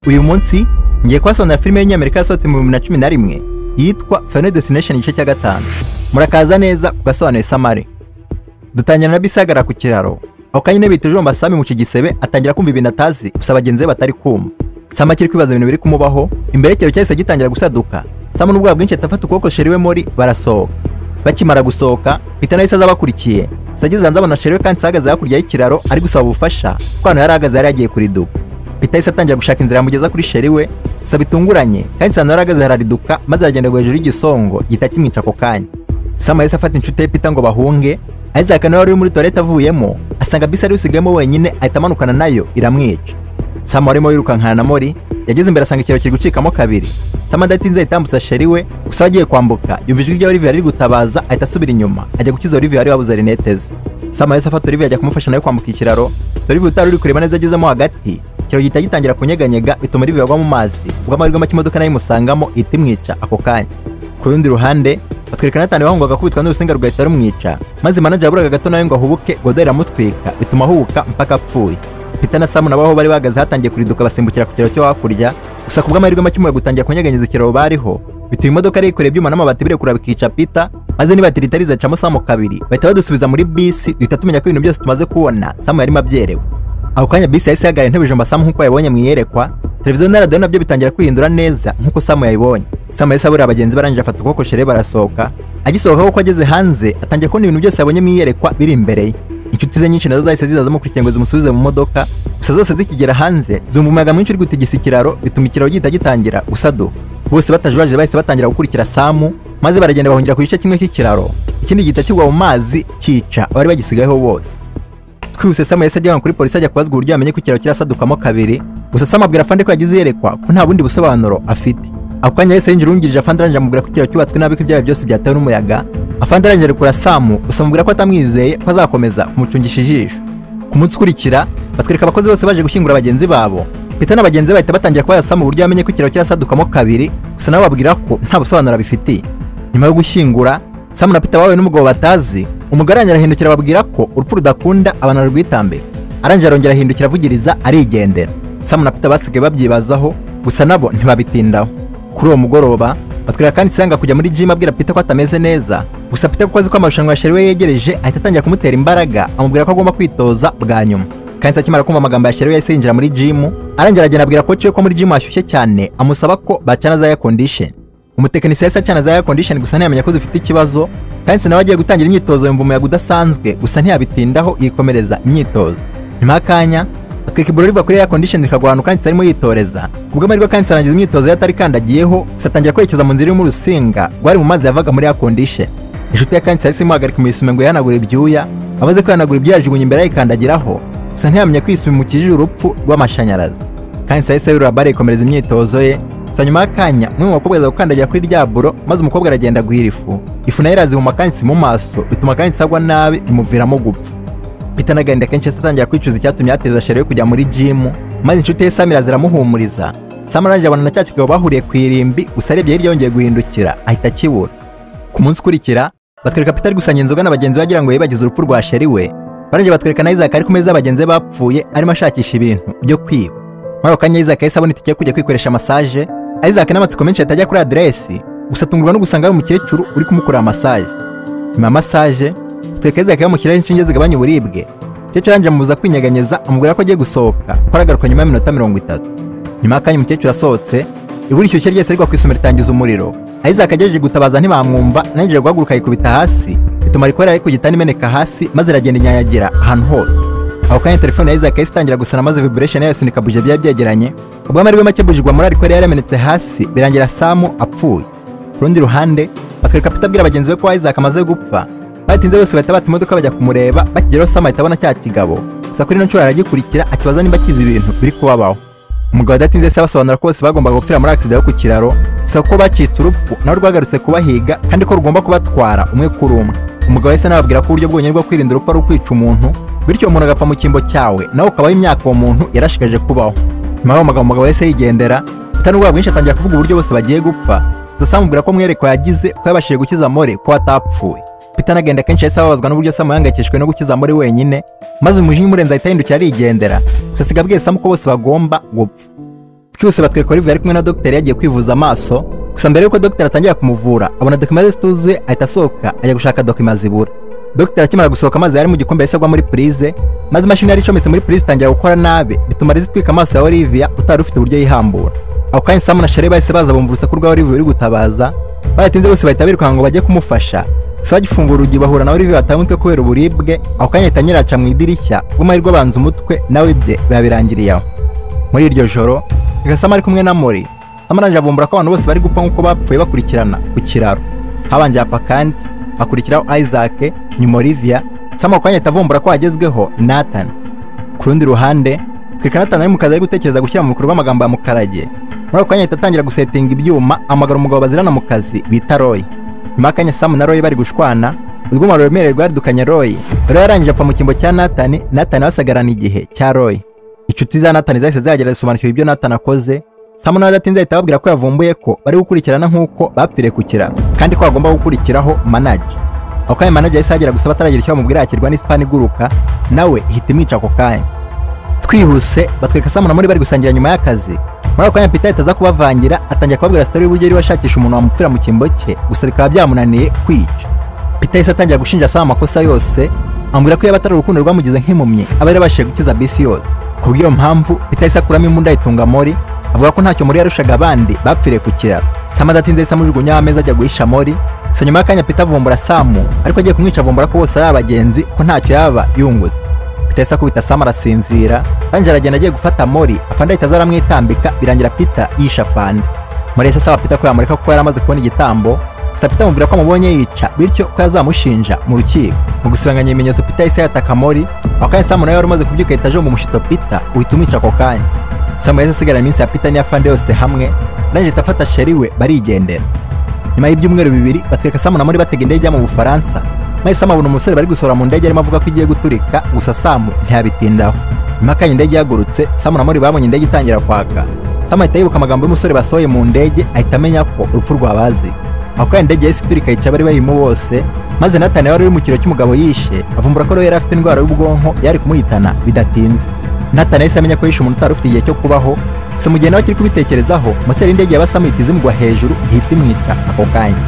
uyu munsi ngiye kubasonera filime y'inyamerika yasohotse mu bihumbi na cumi na rimwe yitwa Final Destination igice cya gatanu murakaza neza ku gasobanuye samari dutangira na bisagara ku kiraro aho kanyine bita ijomba sami mu kigisebe atangira kumva ibintu atazi gusa bagenzi be batari kumva sami akiri kwibaza ibintu biri kumubaho imbere y'ikiraro cyahise gitangira gusaduka sami n'ubwoba bwinshi atafata ukuboko sheri we mori barasohoka bakimara gusohoka peter nahise aza abakurikiye gusa ageze hanze abona sheri we kandi ahagaze hakurya y'ikiraro ari gusaba ubufasha kuko ahantu yari ahagaze yari yagiye kuriduka peter yahise atangira gushaka inzira yamugeza kuri sheri we gusa bitunguranye kandi sami yari ahagaze harariduka maze aragendera hejuru y'igisongo gihita kimwica ako kanya sami yahise afata inshuti ye peter ngo bahunge Isaac nawe wari uri muri toilette avuyemo asanga bisi ari usigayemo wenyine ahita amanukana nayo iramwica Sam warimo yirukankana na Mori yageze imbere asanga ikiraro kiri gucikamo kabiri Sam adatinze ahitambutsa sheri we gusa agiye kwambuka yumva ijwi rya Olivia riri gutabaza ahita asubira inyuma ajya gukiza Olivia wari wabuze rinete ze Sam yahise afata Olivia ajya kumufasha nawe kwambuka ikiraro gusa Olivia utari uri kureba neza agezemo hagati ikiraro gihita gitangira kunyeganyega bituma Olivia agwa mu mazi ubwo amahirwe make imodoka nayo imusangamo ihita imwica ako kanya ku rundi ruhande batwereka natani wahungwaga akubitwa n'urusinga rugahita rumwica maze manager yaburaga gato nawe ngo ahubuke godo riramutwika bituma ahubuka mpaka apfuye peter na samu nabo aho bari bahagaze hatangiye kuriduka basimbukira ku kiraro cyo hakurya gusa ku bw'amahirwe make umuyaga utangira kunyeganyeza ikiraro bariho bituma imodoka yikoreye ibyuma n'amabati birekura bikica peter maze nibatiri itarizacamo samu kabiri bahita badusubiza muri bisi duhita tumenya ko ibintu byose tumaze kubona samu yarimo abyerewe ako kanya bisi yahise ihagarara intebe ijambo samu nk'uko yabonye mu iyerekwa televiziyo na radiyo nabyo bitangira kwihindura neza nk'uko samu yayibonye samu yahise abura abagenzi barangije afata ukuboko shere barasohoka agisohoka kuko ageze hanze atangiye kubona ibintu byose yabonye mu iyerekwa biri imbere ye inshuti ze nyinshi nazo zahise zizaza zamukurikiye ngo zimusubize mu modoka gusa zose zikigera hanze zumva umuyaga mwinshi uri gutigisa ikiraro bituma ikiraro gihita gitangira gusaduka bose batajurajije bahise batangira gukurikira samu maze baragenda bahungira ku gice kimwe cy'ikiraro ikindi gihita kigwa mu mazi cyica abari bagisigayeho bose twihuse samu yahise ajya kuri polisi ajya kubazwa uburyo yamenye ko ikiraro kirasadukamo kabiri gusa samu abwira afande ko yagize iyerekwa ko nta bundi busobanuro afite ako kanya yahise yinjira urungirije afande arangije amubwira ko ikiraro cyubatswe nabi ko ibyaha byose byatewe n'umuyaga afande arangije kura samu gusa amubwira ko atamwizeye ko azakomeza kumucungisha ijisho ku munsi ukurikira batwereka abakozi bose baje gushyingura bagenzi babo peter na bagenzi be bahita batangira kubaza samu uburyo yamenye ko ikiraro kirasadukamo kabiri gusa nabo babwira ko nta busobanuro abifitiye nyuma yo gushyingura samu na peter bahuye n'umugabo batazi umugore arangije arahindukira ababwira ko urupfu rudakunda abantu barwitambira arangije arongera ahindukira avugiriza arigendera samu na peter basigaye babyibazaho gusa nabo ntibabitindaho kuri uwo mugoroba batwereka kandi isanga kujya muri jimu abwira peter ko atameze neza gusa peter kuko azi ko amarushanwa ya sheri we yegereje ahita atangira kumutera imbaraga amubwira ko agomba kwitoza bwa nyuma kandi akimara kumva amagambo ya sheri we yahise yinjira muri jimu arangije aragenda abwira koci ko muri jimu hashyushye cyane amusaba ko bacana za air condition umutekinisiye yahise acana za air condition gusa ntiyamenya ko zifite ikibazo kandi nawe agiye gutangira imyitozo yumva umuyaga udasanzwe gusa ntiyabitindaho yikomereza imyitozo nyuma y'akanya atwika iburo riva kuri ya condition rikagwa ahantu kandi arimo yitoreza ku bw'amahirwe kandi arangiza imyitozo yatari kandagiyeho gusa atangira kwerekeza mu nzira irimo urusinga rwari mu mazi yavaga muri ya condition inshuti ya kandi yahise imuhagarika imisume ngo yihanagure ibyuya amaze kwihanagura ibyuya yajugunya imbere yayikandagiraho gusa ntiyamenye ko isume imukijije urupfu rw'amashanyarazi kandi yahise yurura bare yikomereza imyitozo ye gusa nyuma y'akanya umwe mu bakobwa aza gukandagira kuri rya buro maze umukobwa aragenda guhira ifu ifu nayo irazihuma kandi mu maso bituma kandi agwa nabi bimuviramo gupfa Peter nagenda kenshi atangira kwicuza icyatumye yateza Sherry kujya muri gym maze inshuti ye Samira ziramuhumuriza Sam arangije abana na cya kigabo bahuriye ku irimbi gusa arebye hirya yongeye guhindukira ahita akibura ku munsi ukurikira batwereka Peter ari gusanya inzoga n'abagenzi bagira ngo yibagize urupfu rwa Sherry we barangije batwereka na Isaac ari ku meza y'abagenzi bapfuye arimo ashakisha ibintu byo kwiba muri ako kanya Isaac yahise abona itike kujya kwikoresha massage Isaac n'amatsiko menshi ahita ajya kuri adresi gusa atungurwa no gusanga ari umukecuru uri kumukorera massage nyuma ya massage twekeze akaba yamushyiraho inshinge zigabanya uburibwe umukecuru arangije amubuza kwinyeganyeza amubwira ko agiye gusohoka ko aragaruka nyuma y'iminota mirongo itatu nyuma y'akanya umukecuru asohotse ibura ishyushye ryese rigwa ku isomero ritangiza umuriro Isaac agerageje gutabaza ntibamwumva ananije guhaguruka yikubita hasi bituma rikorera ari ku gitanda imeneka hasi maze iragenda inyanyagira ahantu hose aho kanya telefone ya Isaac yahise itangira gusana maze vibration yayo isunika buje byari byegeranye ubw'amahirwe make buje igwa muri arikore yaramenetse hasi birangira Samu apfuye ku rundi ruhande batwereka Peter abwira bagenzi be ko Isaac amaze gupfa batinze bose bahita batse imodoka bajya kumureba bakigeraho Sam ahita abona cya kigabo gusa kuri ino nshuro aragikurikira akibaza niba akizi ibintu biri kubabaho umugabo adatinze se abasobanura ko bose bagombaga gupfira muri agisida yo ku kiraro gusa kuko bacitse urupfu nawe rwagarutse kubahiga kandi ko rugomba kubatwara umwe kuri umwe umugabo yahise anababwira ko uburyo bwonyine bwo kwirinda urupfu ari ukwica umuntu bityo umuntu agapfa mu cyimbo cyawe nawe ukabaho imyaka uwo muntu yarashigaje kubaho nyuma y'uwo mugabo umugabo yahise yigendera utari ubwoba bwinshi atangira kuvuga uburyo bose bagiye gupfa gusa samubwira ko mwereko yagize ko yabashije gukiza more ko atapfuye Peter anagenda kenshi yahise ababazwa n'uburyo Sam yahangayikishijwe no gukiza muri wenyine maze umujinya umurenze ahita yahindukira arigendera gusa asiga abwiye Sam ko bose bagomba gupfa cyose batwereka Olivier ari kumwe na dogiteri yagiye kwivuza amaso gusa mbere y'uko dogiteri atangira kumuvura abona dokima ze zituzuye ahita asohoka ajya gushaka dokima zibura dogiteri akimara gusohoka amazi yari mu gikombe yahise agwa muri purize maze imashini yari icometse muri purize itangira gukora nabi bituma riza itwika amaso ya Olivia utari ufite uburyo yihambura ako kanya Sam na Sherry bahise baza bumva urusaku rwa Olivia uri gutabaza baratinze bose bahita birukanka ngo bajye kumufasha gusa bagifungura urugi bahura na Olivia batangutwe kubera uburibwe ako kanya ahita nyiraca mu idirishya bw'amahirwe abanza umutwe nawe ibye biba birangiriye aho muri iryo joro Gasama ari kumwe na Mori Sam arangije avumbura ko abantu bose bari gupfa nk'uko bapfuye bakurikirana ku kiraro habanje hapfa kandi hakurikiraho Isaac nyuma Olivia Sam ako kanya ahita avumbura ko hagezweho Nathan ku rundi ruhande twereka Nathan ari mu kazi ari gutekereza gushyira mu bikorwa amagambo ya Mukarage muri ako kanya ahita atangira gusetinga ibyuma amagara umugabo bazirana mu kazi bita Roy nyuma y'akanya Sam na Roy bari gushwana urwuma ruremereye rwadukanye Roy Roy yarangije apfa mu cyimbo cya Nathan Nathan asagarana igihe cya Roy inshuti za Nathan zahise zagerageza gusobanukirwa ibyo Nathan akoze Sam nawe adatinze ahita ababwira ko yavumbuye ko bari gukurikirana nk'uko bapfiriye ku kiraro kandi ko bagomba gukurikiraho Manage ako kanya Manage yahise ahagera gusa bataragira icyo bamubwira yakirwa n'isipani iguruka nawe ihita imwica ako kanya twihuse batwereka Sam na Mori bari gusangira nyuma y'akazi muri ako kanya Peter ahita aza kubavangira atangira kubabwira story y'uburyo yari washakisha umuntu wamupfira mu cyimbo cye gusa bikaba byamunaniye kwica Peter yahise atangira gushinja Sam amakosa yose amubwira ko yaba atari urukundo rwamugize nk'impumyi aba yarabashije gukiza bisi yose ku bw'iyo mpamvu Peter yahise akuramo imbunda ayitunga Mori avuga ko ntacyo Mori yarushaga abandi bapfiriye ku kiraro Sam adatinze yahise amujugunya ameza ajya guhisha Mori gusa nyuma y'akanya Peter avumbura Sam ariko agiye kumwica avumbura ko bose ari abagenzi ko ntacyo yaba yungutse Peter yahise akubita Sam arasinzira Angela agenda agiye gufata Mori afande ahita aza aramwitambika birangira Peter yisha afande Mori yahise asaba Peter ko yamureka kuko yari amaze kubona igitambo gusa Peter amubwira ko amubonye yica bityo ko yazamushinja mu rukiko mu gusibanganya ibimenyetso Peter yahise yataka Mori ako kanya Sam nawe wari umaze kubyuka ahita ajomba umushito Peter uhita umwica ako kanya Sam yahise asigara iminsi ya Peter n'iyafande yose hamwe arangije ahita afata Sherry we barigendera nyuma y'ibyumweru bibiri batwereka Sam na Mori batega indege ijya mu Bufaransa maze Sam abona umusore bari gusohora mu ndege arimo avuga ko igiye guturika gusa Sam ntiyabitindaho nyuma y'akanya indege ihagurutse Sam na Mori babonye indege itangira kwaka Sam ahita yibuka amagambo y'umusore basohoye mu ndege ahita amenya ko urupfu rwabazi ako kanya indege yahise iturika yica abari bayirimo bose maze Nathan wari uri mu kiro cy'umugabo yishe avumbura ko rero yari afite indwara y'ubwonko yari kumuhitana bidatinze Nathan yahise amenya ko yishe umuntu utari ufite igihe cyo kubaho gusa mu gihe nawe akiri kubitekerezaho moteri y'indege yaba Sam ihita izimugwa hejuru ihita imwica ako kanya